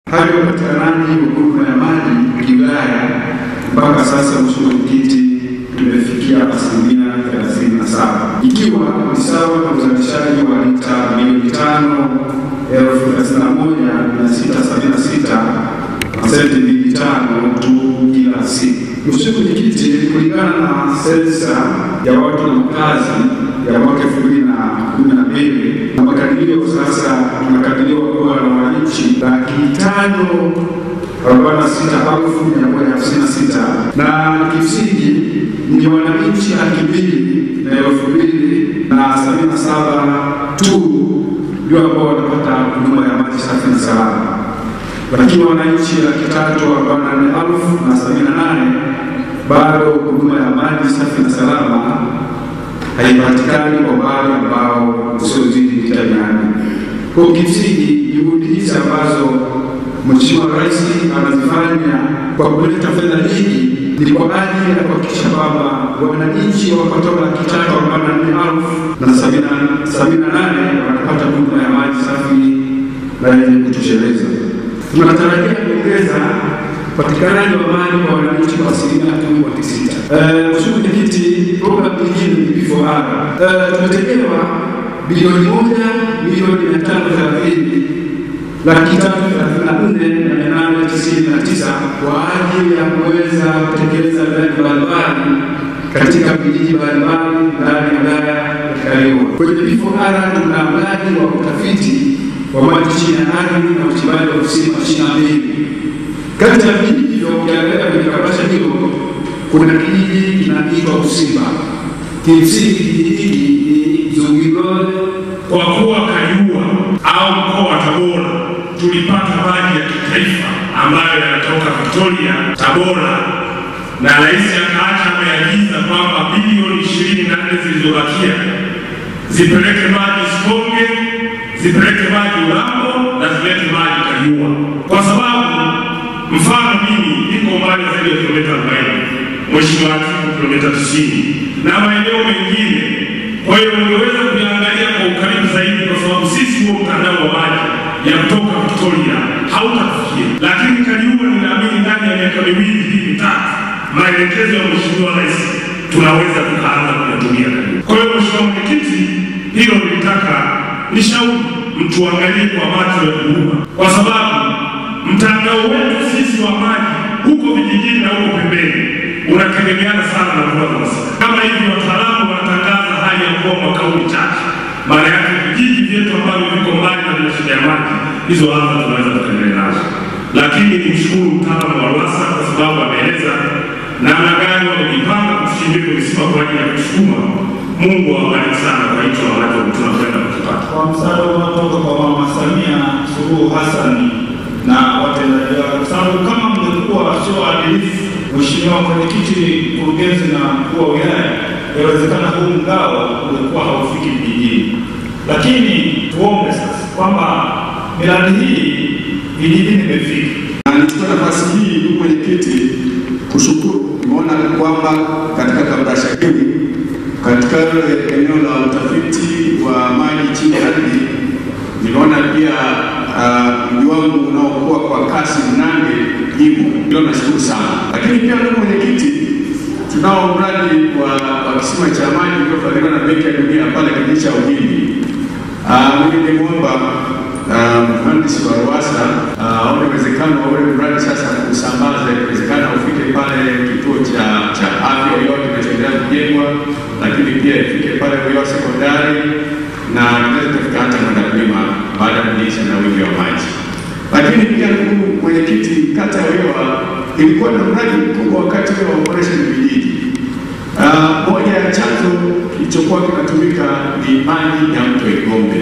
Hali ya upatikanaji wa huduma ya maji kiwilaya mpaka sasa, Mheshimiwa Mwenyekiti, tumefikia asilimia 37 ikiwa ni sawa na uzalishaji wa lita milioni tano elfu thelathini na moja mia sita sabini na sita na senti mbili tano tu kila siku. Mheshimiwa Mwenyekiti, kulingana na sensa ya watu na makazi ya mwaka elfu mbili na kumi na mbili na makadirio sasa, tunakadiriwa kuwa na wananchi laki tano arobaini na sita elfu mia moja hamsini na sita na kimsingi ni wananchi laki mbili na elfu mbili na sabini na saba tu ndio ambao wanapata huduma ya maji safi na salama, lakini wananchi laki tatu arobaini na nne elfu na sabini na nane bado huduma ya maji safi na salama haipatikani kwa umbali ambao usiozidi mita mia nne. Kwa kimsingi juhudi hizi ambazo Mheshimiwa Rais anazifanya kwa kuleta fedha nyingi ni kwa ajili ya kuhakikisha kwamba wananchi wapatao laki tatu arobaini na nne elfu na sabini na nane wanapata huduma ya maji safi na yenye kutosheleza. Tunatarajia kuongeza upatikanaji wa maji kwa wananchi kwa asilimia kumi kwa tisita. Mheshimiwa Mwenyekiti, programu nyingine ni P4R. Tumetengewa bilioni moja milioni mia tano thelathini laki tatu thelathini na nne na mia nane tisini na tisa kwa ajili ya kuweza kutekeleza miradi mbalimbali katika vijiji mbalimbali ndani ya wilaya ya Kaliua. Kwenye P4R tuna mradi wa utafiti wa maji chini ya ardhi na uchimbaji wa visima ishirini na mbili kati ya vijiji hivyo ukiangalia kwenye kabrasha hilo kuna kijiji kinaitwa Usimba. Kimsingi kijiji hiki ni Zungilole. Kwa kuwa Kaliua au mkoa wa Tabora tulipata maji ya kitaifa ambayo yanatoka Victoria, Tabora, na rais akaacha ameagiza kwamba bilioni ishirini na nne zilizobakia zipeleke maji Sikonge, zipeleke maji Urambo na zipeleke maji Kaliua kwa sababu mfano mimi niko mbali zaidi ya kilomita 40, Mheshimiwa Atiku kilomita 90 na maeneo mengine. Kwa hiyo ungeweza kuiangalia kwa ukaribu zaidi, kwa sababu sisi huo mtandao wa maji ya kutoka Victoria hautafikia, lakini Kaliua ninaamini ndani ya miaka miwili hii mitatu, maelekezo ya Mheshimiwa Rais tunaweza tukaanza kuyatumia Kaliua. Kwa hiyo Mheshimiwa Mwenyekiti, hilo nilitaka nishauri mtuangalie kwa macho ya huruma, kwa sababu mtandao wetu sisi wa maji huko vijijini na huko pembeni unategemeana sana na mvua za masika. Kama hivi wataalamu wanatangaza hali ya mvua mwaka huu ni chache, maana yake vijiji vyetu ambavyo viko mbali na vina shida ya maji, hizo adha tunaweza kuendelea nazo. Lakini ni mshukuru mtaalamu wa RUWASA kwa sababu ameeleza namna gani wamejipanga kutuchimbia visima kwa ajili ya kusukuma. Mungu awabariki sana kwa hicho ambacho tunakwenda kukipata. Kwa msaada unaotoka kwa Mama Samia Suluhu Hassan na watendaji wake, kwa sababu kama mlikuwa sio waadilifu, Mheshimiwa Mwenyekiti, mkurugenzi na mkuu wa wilaya, inawezekana huu mgao ulikuwa haufiki vijijini. Lakini tuombe sasa kwamba miradi hii vijijini imefika. Na nichukue nafasi hii ndugu mwenyekiti, kushukuru. Nimeona kwamba katika kabrasha hili katika eneo la utafiti wa maji chini ya ardhi nimeona pia mji uh, wangu unaokuwa kwa kasi Mnande imo, hilo nashukuru sana. Lakini pia ndugu mwenyekiti, tunao mradi wa, wa kisima cha maji uliofadhiliwa na Benki ya Dunia pale kijiji cha Ugindi. Uh, mimi nimwomba mhandisi wa RUWASA aone uwezekano wa ule mradi sasa kusambaza, ikiwezekana ufike pale kituo cha cha afya yote kinachoendelea kujengwa, lakini pia ifike pale Uyoa sekondari na tunaweza kufika hata Mwandakulima baada ya kunyesha na wingi wa maji. Lakini pia ndugu mwenyekiti, kata ya Uyoa ilikuwa na mradi mkubwa wakati wa operation vijiji. Moja ya chanzo kilichokuwa kinatumika ni maji ya mto Igombe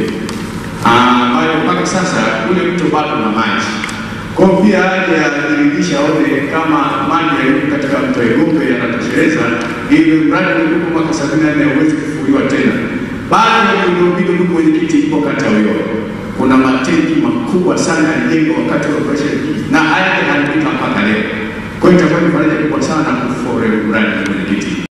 ambayo mpaka sasa ule mto bado na maji. Kwa pia haja ya kujiridhisha aone kama maji yaliyo katika mto Igombe yanatosheleza ili mradi uliokuwa mwaka sabini na nne uweze kufufuliwa tena. Baada ya miundombinu, ndugu mwenyekiti, ipo kata Uyoa, kuna matenki makubwa sana yalijengwa wakati wa operation na haya yanatumika mpaka leo. Kwa hiyo itakuwa ni faraja kubwa sana kufufua ule mradi, ndugu mwenyekiti.